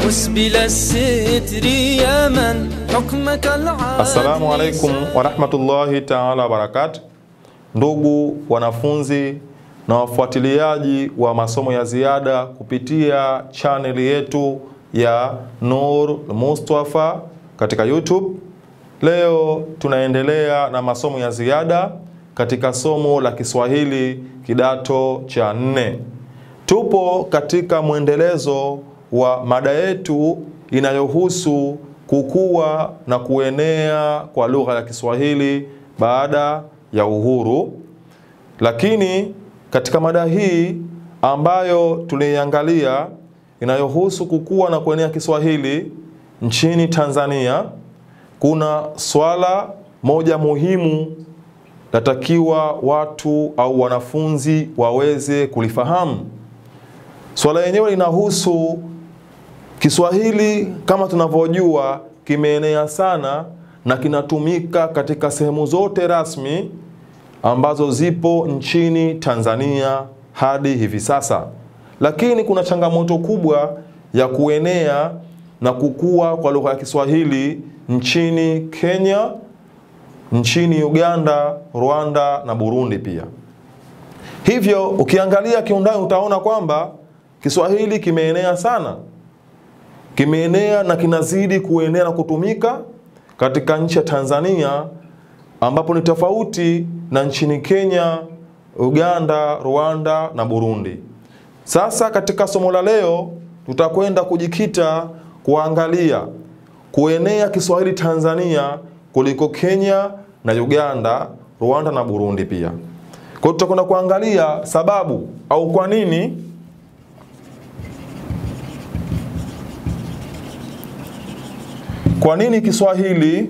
مسبل الستر يا من حكمك العادل Assalamu alaikum warahmatullahi taala wabarakatu, ndugu wanafunzi na wafuatiliaji wa masomo ya ziada kupitia chaneli yetu ya Nur Mustafa katika YouTube. Leo tunaendelea na masomo ya ziada katika somo la Kiswahili kidato cha nne. Tupo katika mwendelezo wa mada yetu inayohusu kukua na kuenea kwa lugha ya Kiswahili baada ya uhuru. Lakini katika mada hii ambayo tuliiangalia inayohusu kukua na kuenea Kiswahili nchini Tanzania, kuna swala moja muhimu natakiwa watu au wanafunzi waweze kulifahamu. Swala yenyewe linahusu Kiswahili kama tunavyojua kimeenea sana na kinatumika katika sehemu zote rasmi ambazo zipo nchini Tanzania hadi hivi sasa. Lakini kuna changamoto kubwa ya kuenea na kukua kwa lugha ya Kiswahili nchini Kenya, nchini Uganda, Rwanda na Burundi pia. Hivyo ukiangalia kiundani utaona kwamba Kiswahili kimeenea sana, kimeenea na kinazidi kuenea na kutumika katika nchi ya Tanzania, ambapo ni tofauti na nchini Kenya, Uganda, Rwanda na Burundi. Sasa katika somo la leo tutakwenda kujikita kuangalia kuenea Kiswahili Tanzania kuliko Kenya na Uganda, Rwanda na Burundi pia. Kwa hiyo tutakwenda kuangalia sababu au kwa nini kwa nini Kiswahili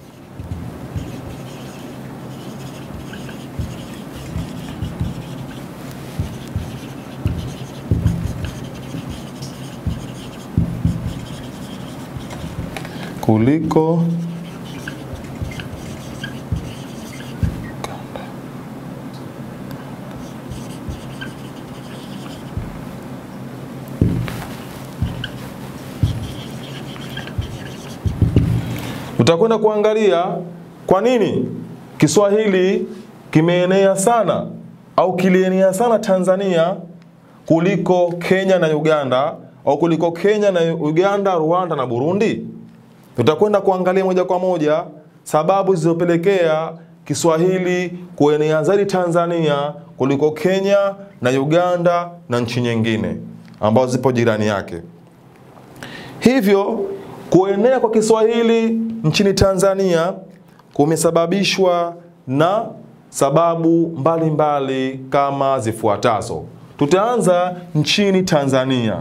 kuliko Utakwenda kuangalia kwa nini Kiswahili kimeenea sana au kilienea sana Tanzania kuliko Kenya na Uganda au kuliko Kenya na Uganda, Rwanda na Burundi. Tutakwenda kuangalia moja kwa moja sababu zilizopelekea Kiswahili kuenea zaidi Tanzania kuliko Kenya na Uganda na nchi nyingine ambazo zipo jirani yake. Hivyo kuenea kwa Kiswahili nchini Tanzania kumesababishwa na sababu mbalimbali mbali kama zifuatazo. Tutaanza nchini Tanzania.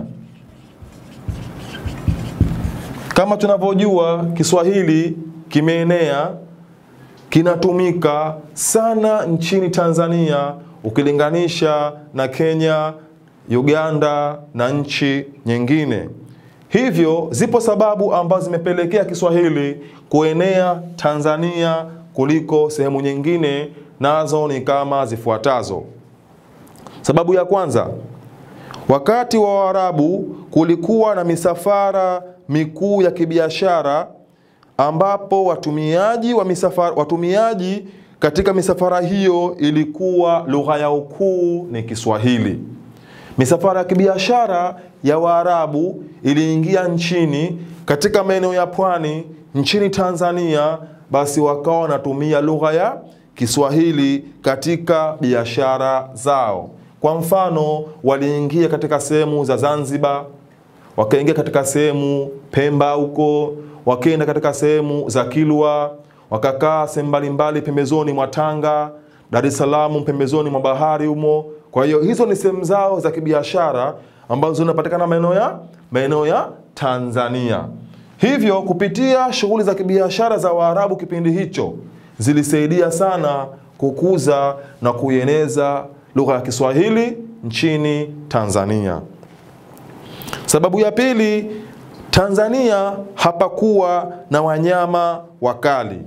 Kama tunavyojua, Kiswahili kimeenea, kinatumika sana nchini Tanzania ukilinganisha na Kenya, Uganda na nchi nyingine. Hivyo zipo sababu ambazo zimepelekea Kiswahili kuenea Tanzania kuliko sehemu nyingine, nazo ni kama zifuatazo. Sababu ya kwanza, wakati wa Waarabu kulikuwa na misafara mikuu ya kibiashara ambapo watumiaji wa misafara, watumiaji katika misafara hiyo ilikuwa lugha yao kuu ni Kiswahili. Misafara ya kibiashara ya Waarabu iliingia nchini katika maeneo ya pwani nchini Tanzania, basi wakawa wanatumia lugha ya Kiswahili katika biashara zao. Kwa mfano, waliingia katika sehemu za Zanzibar, wakaingia katika sehemu Pemba huko, wakaenda katika sehemu za Kilwa, wakakaa sehemu mbalimbali pembezoni mwa Tanga, Dar es Salaam pembezoni mwa bahari humo. Kwa hiyo hizo ni sehemu zao za kibiashara ambazo zinapatikana maeneo ya maeneo ya Tanzania. Hivyo kupitia shughuli za kibiashara za Waarabu kipindi hicho zilisaidia sana kukuza na kuieneza lugha ya Kiswahili nchini Tanzania. Sababu ya pili, Tanzania hapakuwa na wanyama wakali.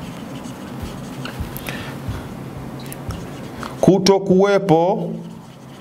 kuto kuwepo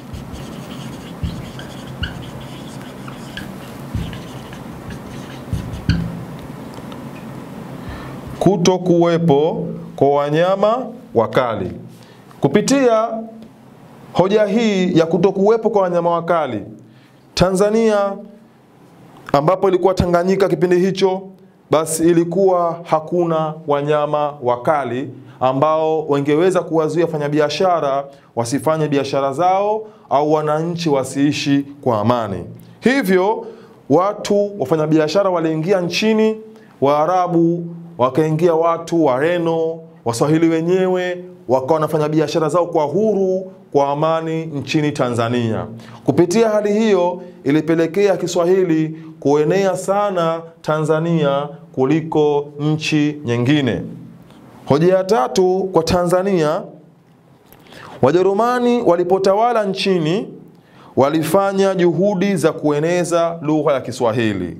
kuto kuwepo kwa wanyama wakali. Kupitia hoja hii ya kuto kuwepo kwa wanyama wakali, Tanzania ambapo ilikuwa Tanganyika kipindi hicho, basi ilikuwa hakuna wanyama wakali ambao wangeweza kuwazuia wafanyabiashara wasifanye biashara zao au wananchi wasiishi kwa amani. Hivyo watu wafanyabiashara waliingia nchini, Waarabu wakaingia, watu Wareno, Waswahili wenyewe wakawa wanafanya biashara zao kwa huru kwa amani nchini Tanzania. Kupitia hali hiyo ilipelekea Kiswahili kuenea sana Tanzania kuliko nchi nyingine. Hoja ya tatu kwa Tanzania, Wajerumani walipotawala nchini walifanya juhudi za kueneza lugha ya Kiswahili.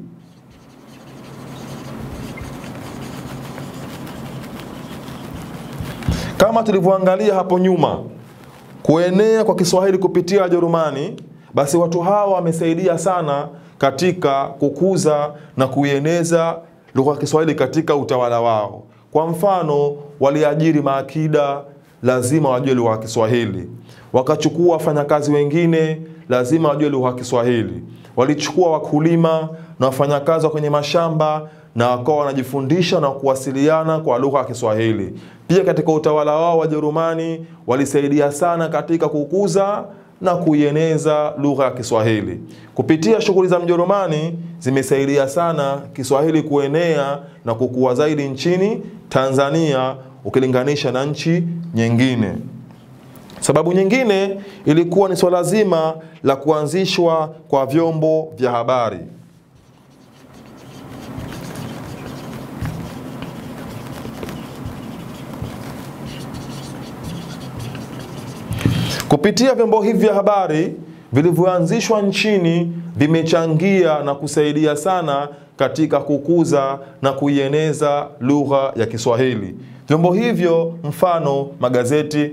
Kama tulivyoangalia hapo nyuma, kuenea kwa Kiswahili kupitia Wajerumani, basi watu hawa wamesaidia sana katika kukuza na kuieneza lugha ya Kiswahili katika utawala wao. Kwa mfano, waliajiri maakida, lazima wajue lugha ya Kiswahili. Wakachukua wafanyakazi wengine, lazima wajue lugha ya Kiswahili. Walichukua wakulima na wafanyakazi wa kwenye mashamba na wakawa wanajifundisha na kuwasiliana kwa lugha ya Kiswahili. Pia katika utawala wao Wajerumani walisaidia sana katika kukuza na kuieneza lugha ya Kiswahili. Kupitia shughuli za Mjerumani zimesaidia sana Kiswahili kuenea na kukua zaidi nchini Tanzania ukilinganisha na nchi nyingine. Sababu nyingine ilikuwa ni swala zima la kuanzishwa kwa vyombo vya habari. Kupitia vyombo hivi vya habari vilivyoanzishwa nchini vimechangia na kusaidia sana katika kukuza na kuieneza lugha ya Kiswahili. Vyombo hivyo mfano magazeti,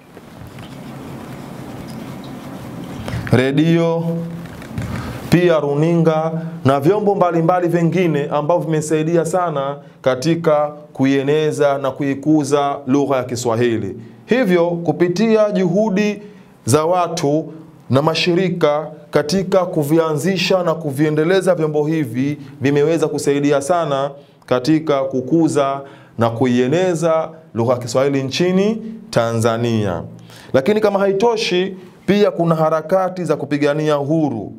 redio, pia runinga na vyombo mbalimbali vingine ambavyo vimesaidia sana katika kuieneza na kuikuza lugha ya Kiswahili. Hivyo kupitia juhudi za watu na mashirika katika kuvianzisha na kuviendeleza vyombo hivi vimeweza kusaidia sana katika kukuza na kuieneza lugha ya Kiswahili nchini Tanzania. Lakini kama haitoshi, pia kuna harakati za kupigania uhuru.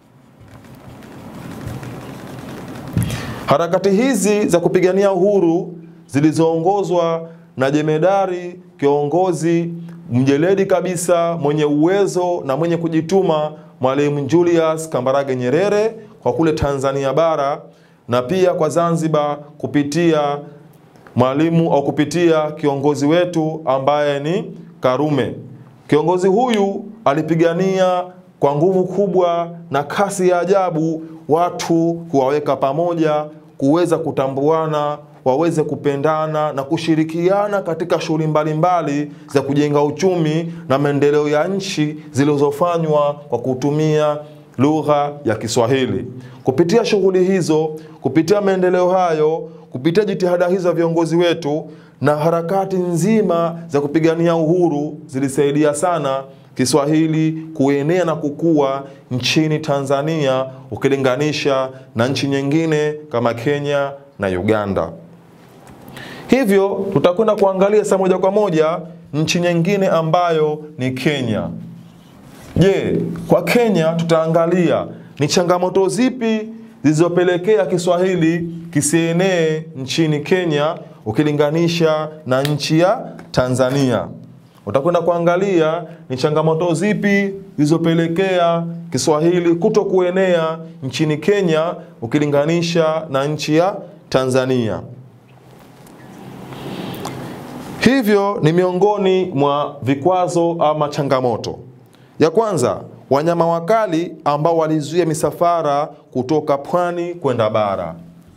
Harakati hizi za kupigania uhuru zilizoongozwa na jemedari kiongozi mjeledi kabisa mwenye uwezo na mwenye kujituma Mwalimu Julius Kambarage Nyerere kwa kule Tanzania bara na pia kwa Zanzibar kupitia mwalimu au kupitia kiongozi wetu ambaye ni Karume. Kiongozi huyu alipigania kwa nguvu kubwa na kasi ya ajabu watu kuwaweka pamoja, kuweza kutambuana waweze kupendana na kushirikiana katika shughuli mbalimbali za kujenga uchumi na maendeleo ya nchi zilizofanywa kwa kutumia lugha ya Kiswahili. Kupitia shughuli hizo, kupitia maendeleo hayo, kupitia jitihada hizo za viongozi wetu na harakati nzima za kupigania uhuru zilisaidia sana Kiswahili kuenea na kukua nchini Tanzania ukilinganisha na nchi nyingine kama Kenya na Uganda. Hivyo tutakwenda kuangalia saa moja kwa moja nchi nyingine ambayo ni Kenya. Je, kwa Kenya tutaangalia ni changamoto zipi zilizopelekea Kiswahili kisienee nchini Kenya ukilinganisha na nchi ya Tanzania. Utakwenda kuangalia ni changamoto zipi zilizopelekea Kiswahili kuto kuenea nchini Kenya ukilinganisha na nchi ya Tanzania. Hivyo ni miongoni mwa vikwazo ama changamoto. Ya kwanza, wanyama wakali ambao walizuia misafara kutoka pwani kwenda bara.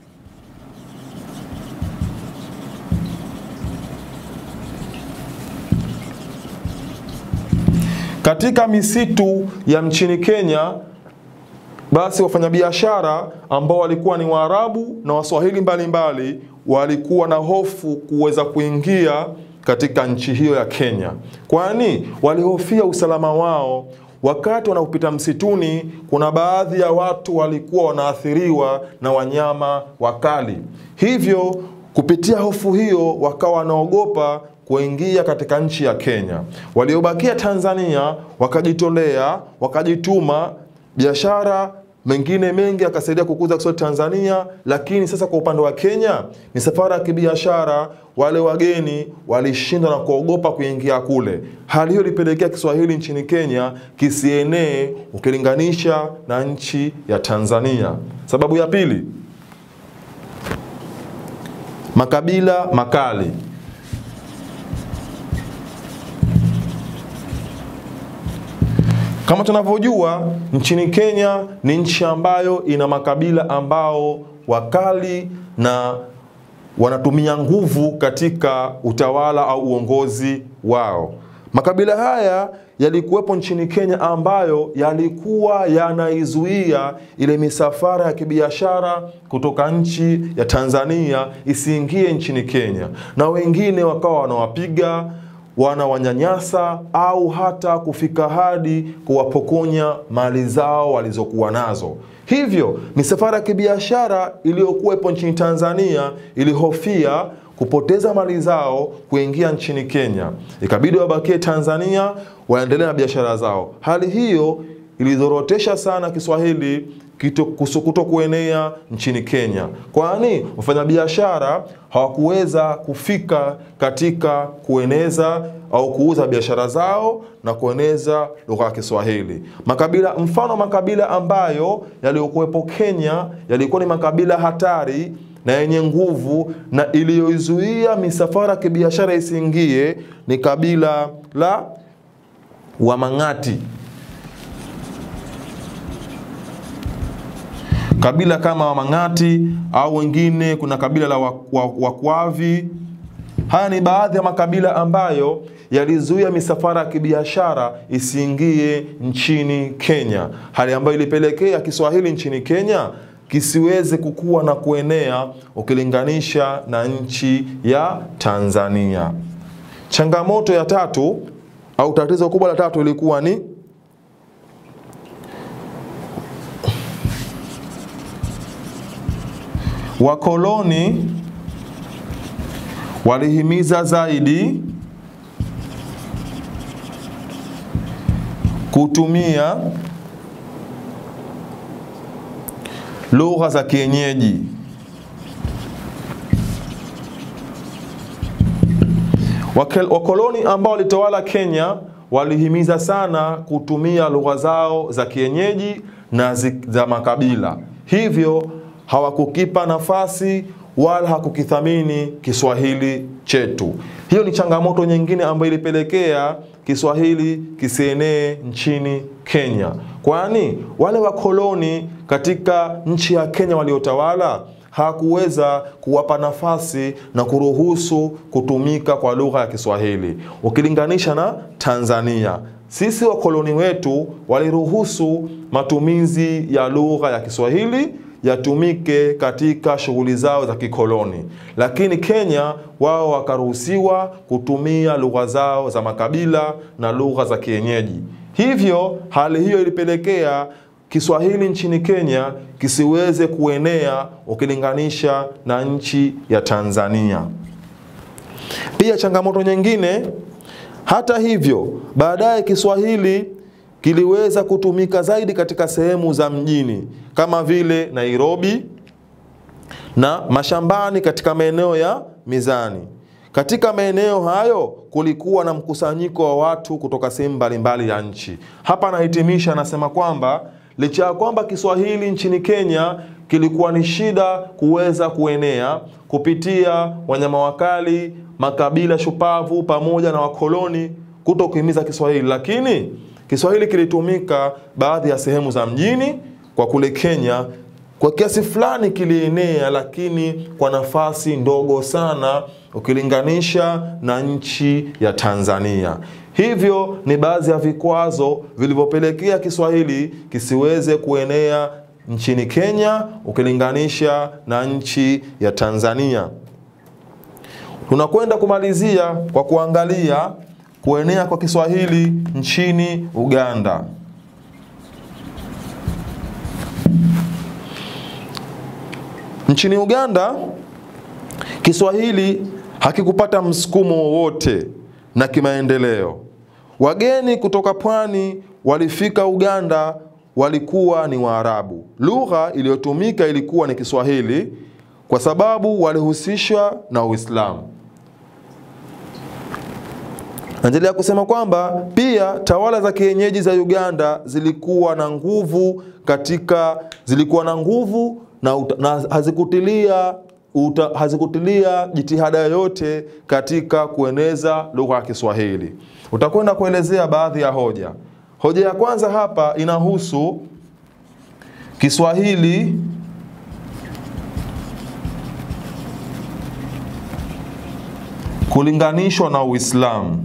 Katika misitu ya nchini Kenya, basi wafanyabiashara ambao walikuwa ni Waarabu na Waswahili mbalimbali walikuwa na hofu kuweza kuingia katika nchi hiyo ya Kenya, kwani walihofia usalama wao. Wakati wanapopita msituni, kuna baadhi ya watu walikuwa wanaathiriwa na wanyama wakali, hivyo kupitia hofu hiyo wakawa wanaogopa kuingia katika nchi ya Kenya. Waliobakia Tanzania wakajitolea, wakajituma, biashara mengine mengi akasaidia kukuza Kiswahili Tanzania. Lakini sasa kwa upande wa Kenya ni safari ya kibiashara, wale wageni walishindwa na kuogopa kuingia kule. Hali hiyo ilipelekea Kiswahili nchini Kenya kisienee ukilinganisha na nchi ya Tanzania. Sababu ya pili, makabila makali. Kama tunavyojua nchini Kenya ni nchi ambayo ina makabila ambao wakali na wanatumia nguvu katika utawala au uongozi wao. Makabila haya yalikuwepo nchini Kenya ambayo yalikuwa yanaizuia ile misafara ya kibiashara kutoka nchi ya Tanzania isiingie nchini Kenya, na wengine wakawa wanawapiga wanawanyanyasa au hata kufika hadi kuwapokonya mali zao walizokuwa nazo. Hivyo misafara ya kibiashara iliyokuwepo nchini Tanzania ilihofia kupoteza mali zao kuingia nchini Kenya, ikabidi wabakie Tanzania waendelee na biashara zao. Hali hiyo ilidhorotesha sana Kiswahili kuto kuenea nchini Kenya, kwani wafanyabiashara hawakuweza kufika katika kueneza au kuuza biashara zao na kueneza lugha ya Kiswahili. Makabila mfano makabila ambayo yaliyokuwepo Kenya yalikuwa ni makabila hatari na yenye nguvu na iliyoizuia misafara ya kibiashara isiingie ni kabila la Wamang'ati. kabila kama Wamang'ati au wengine, kuna kabila la Wakwavi. Haya ni baadhi ya makabila ambayo yalizuia misafara ya kibiashara isiingie nchini Kenya, hali ambayo ilipelekea Kiswahili nchini Kenya kisiweze kukua na kuenea ukilinganisha na nchi ya Tanzania. Changamoto ya tatu au tatizo kubwa la tatu ilikuwa ni Wakoloni walihimiza zaidi kutumia lugha za kienyeji. Wakoloni ambao walitawala Kenya walihimiza sana kutumia lugha zao za kienyeji na za makabila, hivyo hawakukipa nafasi wala hakukithamini Kiswahili chetu. Hiyo ni changamoto nyingine ambayo ilipelekea Kiswahili kisienee nchini Kenya, kwani wale wakoloni katika nchi ya Kenya waliotawala hakuweza kuwapa nafasi na kuruhusu kutumika kwa lugha ya Kiswahili ukilinganisha na Tanzania. Sisi wakoloni wetu waliruhusu matumizi ya lugha ya Kiswahili yatumike katika shughuli zao za kikoloni, lakini Kenya wao wakaruhusiwa kutumia lugha zao za makabila na lugha za kienyeji. Hivyo hali hiyo ilipelekea Kiswahili nchini Kenya kisiweze kuenea ukilinganisha na nchi ya Tanzania. Pia changamoto nyingine, hata hivyo, baadaye Kiswahili kiliweza kutumika zaidi katika sehemu za mjini kama vile Nairobi na mashambani katika maeneo ya Mizani. Katika maeneo hayo kulikuwa na mkusanyiko wa watu kutoka sehemu mbalimbali ya nchi. Hapa anahitimisha, anasema kwamba licha ya kwamba Kiswahili nchini Kenya kilikuwa ni shida kuweza kuenea kupitia wanyama wakali, makabila shupavu pamoja na wakoloni kuto kuhimiza Kiswahili, lakini Kiswahili kilitumika baadhi ya sehemu za mjini kwa kule Kenya, kwa kiasi fulani kilienea, lakini kwa nafasi ndogo sana ukilinganisha na nchi ya Tanzania. Hivyo ni baadhi ya vikwazo vilivyopelekea Kiswahili kisiweze kuenea nchini Kenya ukilinganisha na nchi ya Tanzania. Tunakwenda kumalizia kwa kuangalia kuenea kwa Kiswahili nchini Uganda. Nchini Uganda Kiswahili hakikupata msukumo wowote na kimaendeleo. Wageni kutoka pwani walifika Uganda walikuwa ni Waarabu. Lugha iliyotumika ilikuwa ni Kiswahili kwa sababu walihusishwa na Uislamu. Naendelea kusema kwamba pia tawala za kienyeji za Uganda zilikuwa na nguvu katika zilikuwa na nguvu na, uta, na hazikutilia uta, hazikutilia jitihada yoyote katika kueneza lugha ya Kiswahili. Utakwenda kuelezea baadhi ya hoja. Hoja ya kwanza hapa inahusu Kiswahili kulinganishwa na Uislamu.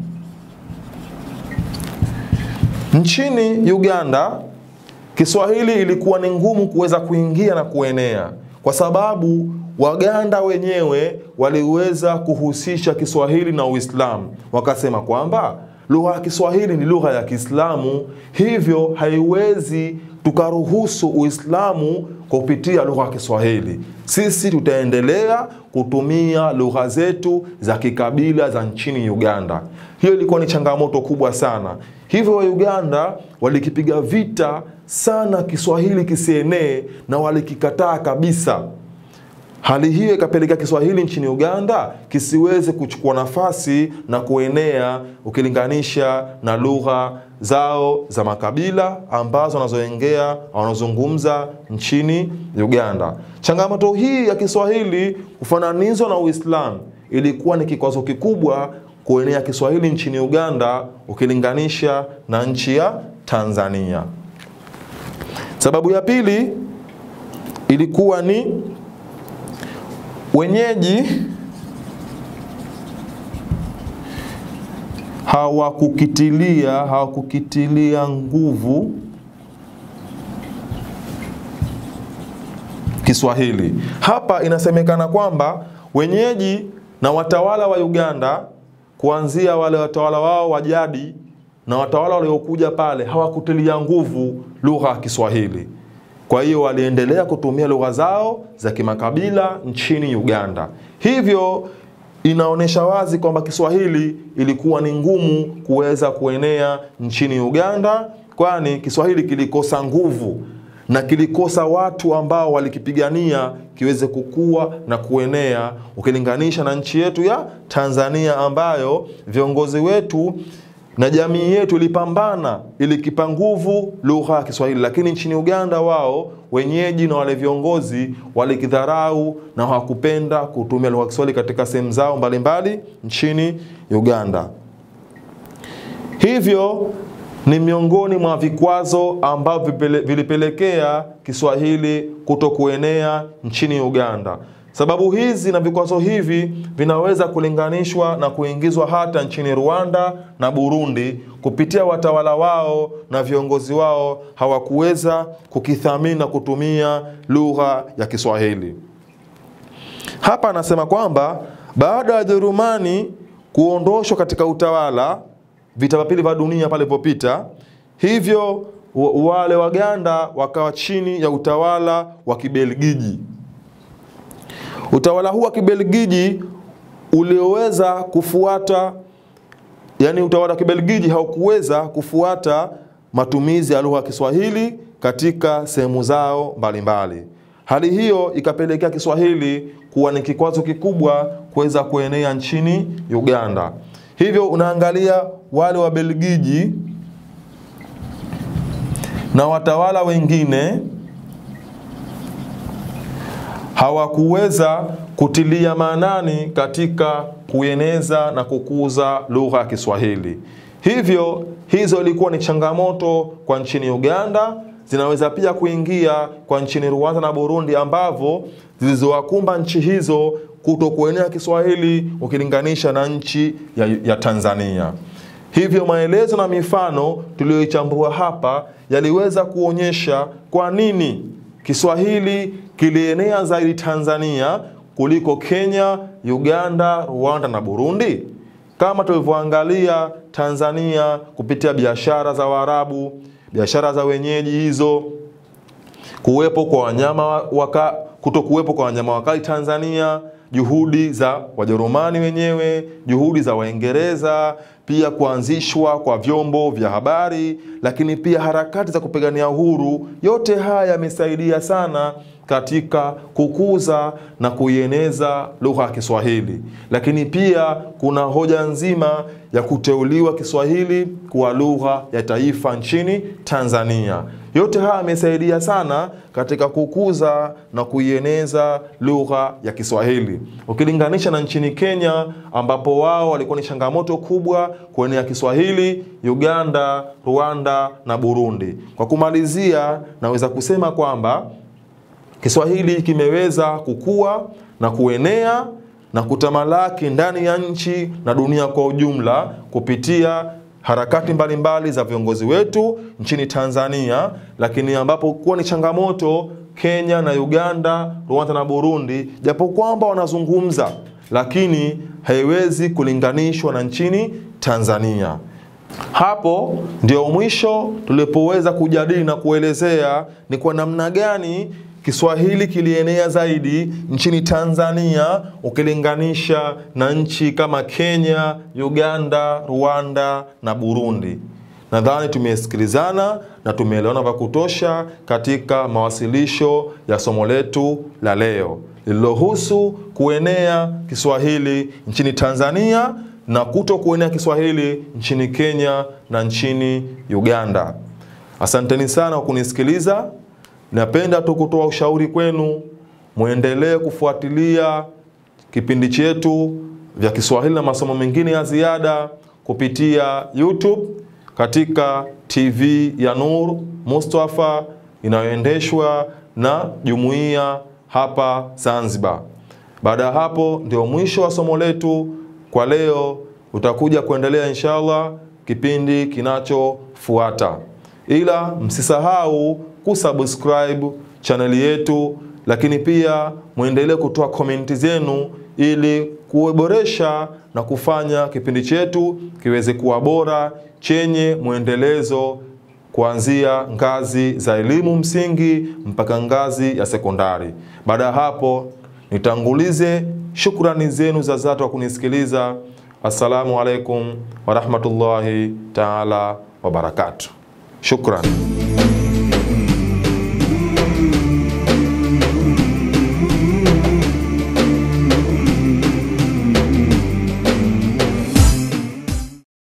Nchini Uganda Kiswahili ilikuwa ni ngumu kuweza kuingia na kuenea kwa sababu Waganda wenyewe waliweza kuhusisha Kiswahili na Uislamu, wakasema kwamba lugha ya Kiswahili ni lugha ya Kiislamu, hivyo haiwezi tukaruhusu Uislamu kupitia lugha ya Kiswahili. Sisi tutaendelea kutumia lugha zetu za kikabila za nchini Uganda. Hiyo ilikuwa ni changamoto kubwa sana, hivyo wa Uganda walikipiga vita sana Kiswahili kisienee na walikikataa kabisa. Hali hiyo ikapelekea Kiswahili nchini Uganda kisiweze kuchukua nafasi na kuenea ukilinganisha na lugha zao za makabila ambazo wanazoongea wanazungumza nchini Uganda. Changamoto hii ya Kiswahili kufananizwa na Uislamu ilikuwa ni kikwazo kikubwa kuenea Kiswahili nchini Uganda ukilinganisha na nchi ya Tanzania. Sababu ya pili ilikuwa ni wenyeji hawakukitilia hawakukitilia nguvu Kiswahili. Hapa inasemekana kwamba wenyeji na watawala wa Uganda kuanzia wale watawala wao wa jadi na watawala waliokuja pale hawakutilia nguvu lugha ya Kiswahili. Kwa hiyo waliendelea kutumia lugha zao za kimakabila nchini Uganda. Hivyo inaonyesha wazi kwamba Kiswahili ilikuwa ni ngumu kuweza kuenea nchini Uganda, kwani Kiswahili kilikosa nguvu na kilikosa watu ambao walikipigania kiweze kukua na kuenea, ukilinganisha na nchi yetu ya Tanzania ambayo viongozi wetu na jamii yetu ilipambana ili kipa nguvu lugha ya Kiswahili, lakini nchini Uganda wao wenyeji na wale viongozi walikidharau na hawakupenda kutumia lugha ya Kiswahili katika sehemu zao mbalimbali nchini Uganda. Hivyo ni miongoni mwa vikwazo ambavyo vilipelekea Kiswahili kuto kuenea nchini Uganda. Sababu hizi na vikwazo hivi vinaweza kulinganishwa na kuingizwa hata nchini Rwanda na Burundi kupitia watawala wao na viongozi wao hawakuweza kukithamini na kutumia lugha ya Kiswahili. Hapa anasema kwamba baada ya Jerumani kuondoshwa katika utawala, vita vya pili vya dunia palipopita, hivyo wale Waganda wakawa chini ya utawala wa Kibelgiji. Utawala huu wa Kibelgiji ulioweza kufuata, yani utawala wa Kibelgiji haukuweza kufuata matumizi ya lugha ya Kiswahili katika sehemu zao mbalimbali. Hali hiyo ikapelekea Kiswahili kuwa ni kikwazo kikubwa kuweza kuenea nchini Uganda. Hivyo unaangalia wale wa Belgiji na watawala wengine hawakuweza kutilia maanani katika kueneza na kukuza lugha ya Kiswahili. Hivyo hizo ilikuwa ni changamoto kwa nchini Uganda, zinaweza pia kuingia kwa nchini Rwanda na Burundi, ambavyo zilizowakumba nchi hizo kuto kuenea Kiswahili ukilinganisha na nchi ya, ya Tanzania. Hivyo maelezo na mifano tuliyoichambua hapa yaliweza kuonyesha kwa nini Kiswahili kilienea zaidi Tanzania kuliko Kenya, Uganda, Rwanda na Burundi? Kama tulivyoangalia Tanzania kupitia biashara za Waarabu, biashara za wenyeji hizo, kuwepo kwa wanyama waka, kuto kuwepo kwa wanyama wakali Tanzania, juhudi za Wajerumani wenyewe, juhudi za Waingereza, pia kuanzishwa kwa vyombo vya habari, lakini pia harakati za kupigania uhuru. Yote haya yamesaidia sana katika kukuza na kuieneza lugha ya Kiswahili, lakini pia kuna hoja nzima ya kuteuliwa Kiswahili kuwa lugha ya taifa nchini Tanzania. Yote haya yamesaidia sana katika kukuza na kuieneza lugha ya Kiswahili ukilinganisha na nchini Kenya ambapo wao walikuwa ni changamoto kubwa kuenea Kiswahili, Uganda, Rwanda na Burundi. Kwa kumalizia, naweza kusema kwamba Kiswahili kimeweza kukua na kuenea na kutamalaki ndani ya nchi na dunia kwa ujumla kupitia harakati mbalimbali mbali za viongozi wetu nchini Tanzania, lakini ambapo kuwa ni changamoto Kenya na Uganda, Rwanda na Burundi, japo kwamba wanazungumza, lakini haiwezi kulinganishwa na nchini Tanzania. Hapo ndio mwisho tulipoweza kujadili na kuelezea ni kwa namna gani Kiswahili kilienea zaidi nchini Tanzania ukilinganisha na nchi kama Kenya, Uganda, Rwanda na Burundi. Nadhani tumesikilizana na tumeelewana vya kutosha katika mawasilisho ya somo letu la leo lililohusu kuenea Kiswahili nchini Tanzania na kuto kuenea Kiswahili nchini Kenya na nchini Uganda. Asanteni sana kwa kunisikiliza. Napenda tu kutoa ushauri kwenu, mwendelee kufuatilia kipindi chetu vya Kiswahili na masomo mengine ya ziada kupitia YouTube katika TV ya Nur Mustafa inayoendeshwa na jumuiya hapa Zanzibar. Baada ya hapo ndio mwisho wa somo letu kwa leo. Utakuja kuendelea inshallah kipindi kinachofuata, ila msisahau kusubscribe chaneli yetu, lakini pia mwendelee kutoa komenti zenu ili kuboresha na kufanya kipindi chetu kiweze kuwa bora chenye mwendelezo kuanzia ngazi za elimu msingi mpaka ngazi ya sekondari. Baada ya hapo, nitangulize shukrani zenu za dhati wa kunisikiliza. Assalamu alaikum warahmatullahi taala wabarakatuh. Shukran.